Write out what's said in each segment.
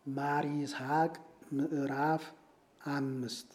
ማር ይስሐቅ ምዕራፍ አምስት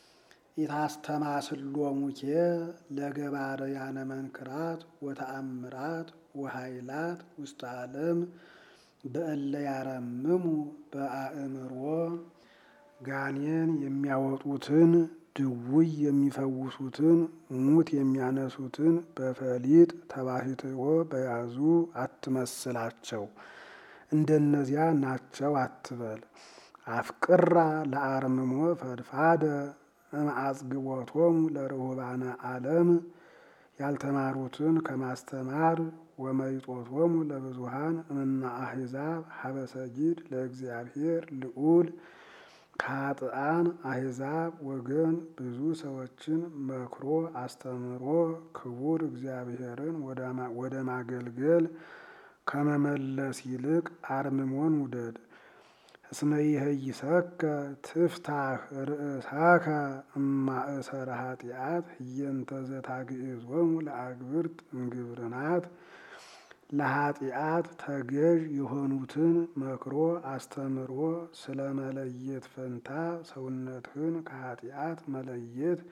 ኢታስተማስሎሙኬ ለገባርያነ መንክራት ወተአምራት ወኃይላት ውስተ ዓለም በእለ ያረምሙ በአእምሮ ጋኔን የሚያወጡትን ድውይ የሚፈውሱትን ሙት የሚያነሱትን በፈሊጥ ተባሕትዎ በያዙ አትመስላቸው። እንደነዚያ ናቸው አትበል። አፍቅራ ለአርምሞ ፈድፋደ እምአጽግቦቶሙ ለርሁባነ ዓለም ያልተማሩትን ከማስተማር ወመይጦቶሙ ለብዙሃን እምነ አሕዛብ ሀበ ሰጊድ ለእግዚአብሔር ልዑል ከኃጥኣን አሕዛብ ወገን ብዙ ሰዎችን መክሮ አስተምሮ ክቡር እግዚአብሔርን ወደ ማገልገል ከመመለስ ይልቅ አርምሞን ውደድ። እስመ ይሄይሰከ ትፍታህ ርእሳከ እማእሰረ ኃጢአት ህየንተ ዘታግዕዞሙ ለአግብርት እምግብርናት ለኃጢአት ተገዥ የሆኑትን መክሮ አስተምሮ ስለ መለየት ፈንታ ሰውነትህን ከኃጢአት መለየት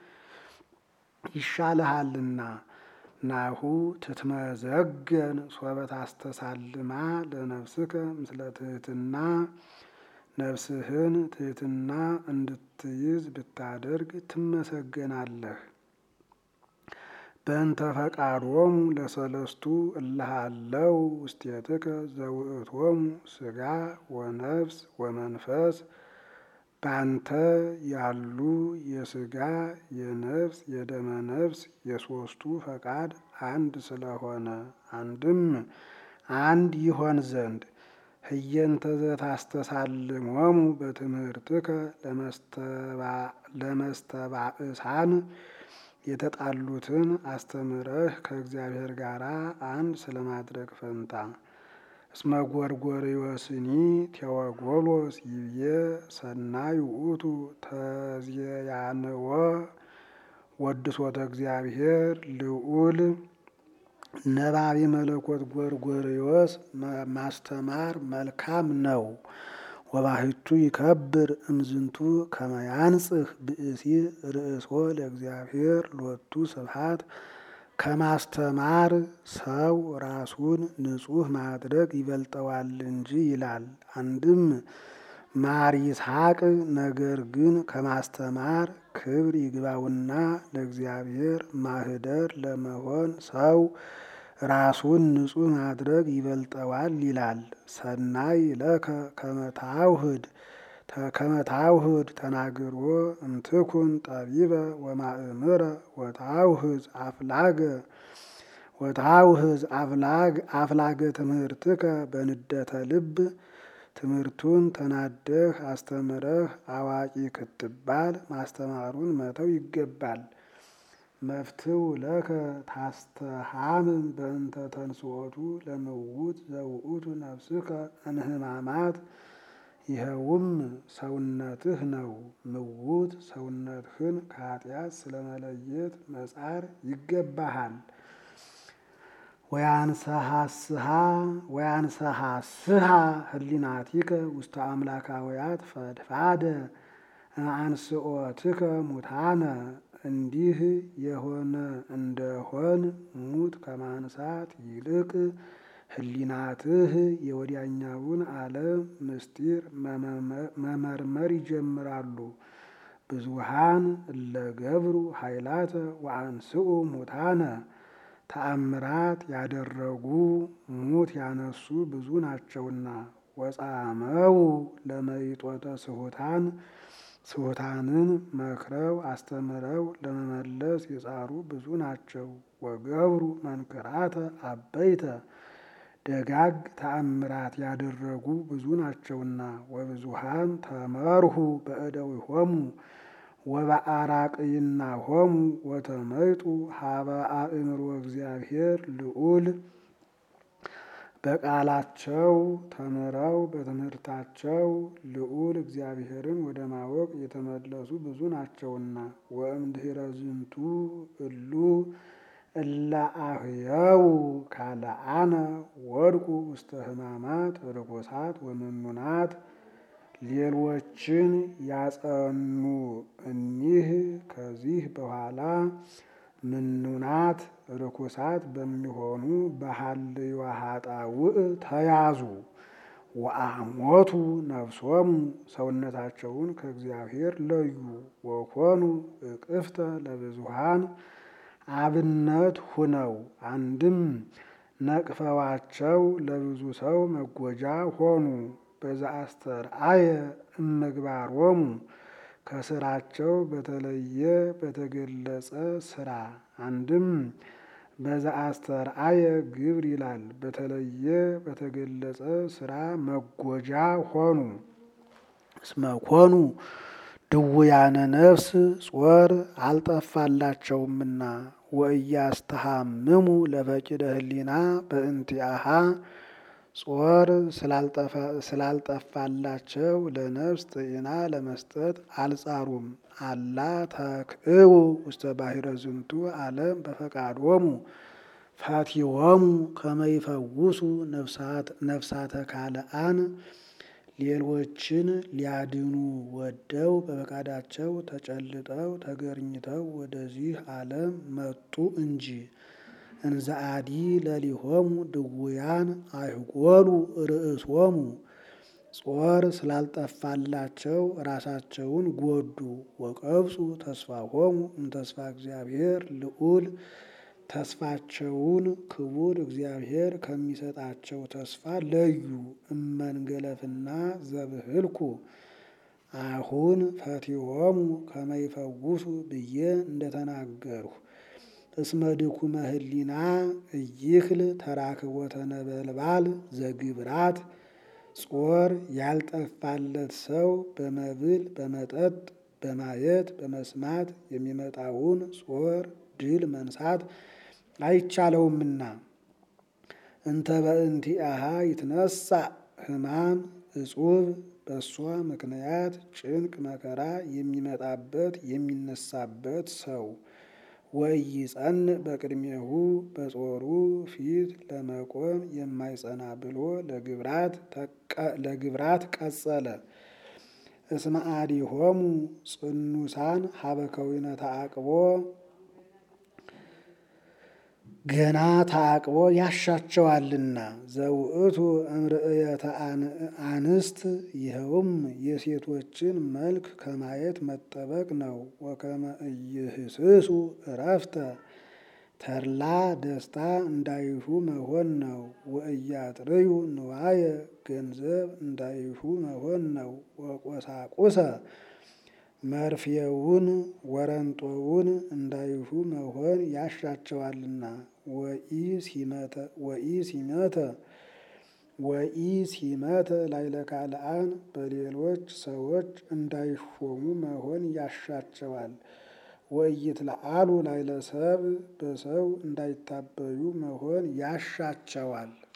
ይሻልሃልና። ናሁ ትትመዘገን ሶበ ታስተሳልማ ለነፍስከ ምስለ ትህትና ነፍስህን ትህትና እንድትይዝ ብታደርግ ትመሰገናለህ። በእንተ ፈቃዶሙ ለሰለስቱ እልሃለው ውስቴትከ ዘውእቶሙ ስጋ ወነፍስ ወመንፈስ ባንተ ያሉ የስጋ የነፍስ የደመ ነፍስ የሶስቱ ፈቃድ አንድ ስለሆነ አንድም አንድ ይሆን ዘንድ ህየንተ ዘታስተሳልሞሙ በትምህርትከ ለመስተባእሳን የተጣሉትን አስተምረህ ከእግዚአብሔር ጋር አንድ ስለማድረግ ፈንታ እስመ ጎርጎርዮስኒ ቴዎጎሎስ ይብዬ ሰናይ ውእቱ ተዝያንወ ወድሶተ እግዚአብሔር ልዑል ነባቢ መለኮት ጎርጎርዮስ ማስተማር መልካም ነው። ወባሕቱ ይከብር እምዝንቱ ከመያንጽህ ብእሲ ርእሶ ለእግዚአብሔር ሎቱ ስብሐት ከማስተማር ሰው ራሱን ንጹሕ ማድረግ ይበልጠዋል እንጂ ይላል። አንድም ማር ይስሐቅ ነገር ግን ከማስተማር ክብር ይግባውና ለእግዚአብሔር ማህደር ለመሆን ሰው ራሱን ንጹሕ ማድረግ ይበልጠዋል ይላል። ሰናይ ለከ ከመታውህድ ከመታውህድ ተናግሮ እምትኩን ጠቢበ ወማእምረ ወታውህዝ አፍላገ ወታውህዝ አፍላግ አፍላገ ትምህርትከ በንደተ ልብ ትምህርቱን ተናደህ አስተምረህ አዋቂ ክትባል ማስተማሩን መተው ይገባል። መፍትው ለከ ታስተሃምም በእንተ ተንስኦቱ ለምውት ዘውእቱ ነፍስከ እንህማማት ይኸውም ሰውነትህ ነው። ምውት ሰውነትህን ከኃጢአት ስለመለየት መጻር ይገባሃል። ወያንሰሃስሃ ወያንሰሃስሃ ህሊናቲከ ውስተ አምላካውያት ፈድፋደ አንስኦትከ ሙታነ እንዲህ የሆነ እንደሆን ሙት ከማንሳት ይልቅ ህሊናትህ የወዲያኛውን ዓለም ምስጢር መመርመር ይጀምራሉ። ብዙሃን እለገብሩ ኃይላተ ወአንስኡ ሙታነ ተአምራት ያደረጉ ሙት ያነሱ ብዙ ናቸውና። ወጻመው ለመይጦተ ስሁታን ስሁታንን መክረው አስተምረው ለመመለስ የጻሩ ብዙ ናቸው። ወገብሩ መንክራተ አበይተ ደጋግ ተአምራት ያደረጉ ብዙ ናቸውና። ወብዙሃን ተመርሁ በእደዊሆሙ ወበአራቅይናሆሙ ወተመይጡ ሀበ አእምሮ እግዚአብሔር ልዑል በቃላቸው ተምረው በትምህርታቸው ልዑል እግዚአብሔርን ወደ ማወቅ የተመለሱ ብዙ ናቸውና። ወእምድኅረ ዝንቱ እሉ እለ አህየው ካልአነ ወድቁ ውስተ ሕማማት ርኩሳት ወመኑናት ሌሎችን ያጸኑ እኒህ ከዚህ በኋላ ምኑናት ርኩሳት በሚሆኑ በሀልዮ ኃጣውእ ተያዙ። ወአሞቱ ነፍሶሙ ሰውነታቸውን ከእግዚአብሔር ለዩ። ወኮኑ እቅፍተ ለብዙሃን አብነት ሁነው አንድም ነቅፈዋቸው ለብዙ ሰው መጎጃ ሆኑ። በዘአስተርአየ እምግባሮሙ ከስራቸው በተለየ በተገለጸ ስራ አንድም በዘአስተርአየ ግብር ይላል። በተለየ በተገለጸ ስራ መጎጃ ሆኑ። እስመ ኮኑ ድውያነ ነፍስ ጾር አልጠፋላቸውምና ወእያስተሃምሙ ለፈቂደ ህሊና በእንቲአሃ ጾር ስላልጠፋላቸው ለነፍስ ጤና ለመስጠት አልጻሩም። አላ ተክእቡ ውስተ ባሕረ ዝንቱ ዓለም በፈቃዶሙ ፋቲሆሙ ከመይፈውሱ ነፍሳተ ካልአን ሌሎችን ሊያድኑ ወደው በፈቃዳቸው ተጨልጠው ተገርኝተው ወደዚህ ዓለም መጡ እንጂ። እንዘአዲ ለሊሆሙ ድውያን አይጎሉ ርእሶሙ ጾር ስላልጠፋላቸው ራሳቸውን ጎዱ። ወቀብጹ ተስፋሆሙ እምተስፋ እግዚአብሔር ልዑል ተስፋቸውን ክቡር እግዚአብሔር ከሚሰጣቸው ተስፋ ለዩ። እመንገለፍና ዘብህልኩ አሁን ፈቲሆሙ ከመይፈውሱ ብዬ እንደተናገርሁ እስመ ድኩመ ህሊና እይክል ተራክቦተ ነበልባል ዘግብራት ጾር ያልጠፋለት ሰው በመብል በመጠጥ በማየት በመስማት የሚመጣውን ጾር ድል መንሳት አይቻለውምና። እንተ በእንቲአሃ ይትነሳ ሕማም እጹብ በእሷ ምክንያት ጭንቅ መከራ የሚመጣበት የሚነሳበት ሰው ወኢይጸን በቅድሜሁ በጾሩ ፊት ለመቆም የማይጸና ብሎ ለግብራት ቀጸለ። እስመ አዲሆሙ ጽኑሳን ሀበከዊነ ተአቅቦ ገና ተአቅቦ ያሻቸዋልና ዘውእቱ እምርእየተ አንስት ይኸውም የሴቶችን መልክ ከማየት መጠበቅ ነው። ወከመ ኢይህስሱ እረፍተ ተድላ ደስታ እንዳይሹ መሆን ነው። ወእያጥርዩ ንዋየ ገንዘብ እንዳይሹ መሆን ነው። ወቆሳቁሰ መርፌውን ወረንጦውን እንዳይሹ መሆን ያሻቸዋልና። ወኢሲመተ ወኢሲመተ ላዕለ ካልአን በሌሎች ሰዎች እንዳይሾሙ መሆን ያሻቸዋል። ወኢይትለአሉ ላዕለ ሰብእ በሰው እንዳይታበዩ መሆን ያሻቸዋል።